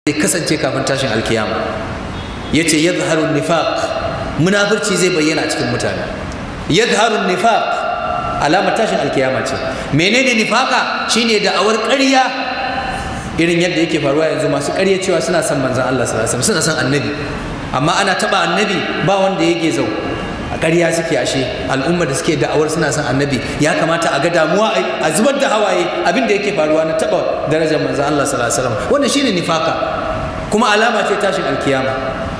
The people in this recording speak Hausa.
zai kasance kafin tashin alkiyama yace yadhharu nifaq munafurci zai bayyana a cikin mutane yadhharu nifaq alamar tashin alkiyama ce menene nifaka shine da'awar ƙarya irin yadda yake faruwa yanzu masu ƙarya cewa suna son manzon Allah sallallahu alaihi wasallam suna son annabi amma ana taba annabi ba wanda yake zau a ƙarya suke ashe al'ummar da suke da'awar suna son annabi ya kamata a ga damuwa a zubar da hawaye abin da yake faruwa na taba darajar manzon Allah sallallahu alaihi wasallam wannan shine nifaka kuma alama ce tashin alkiyama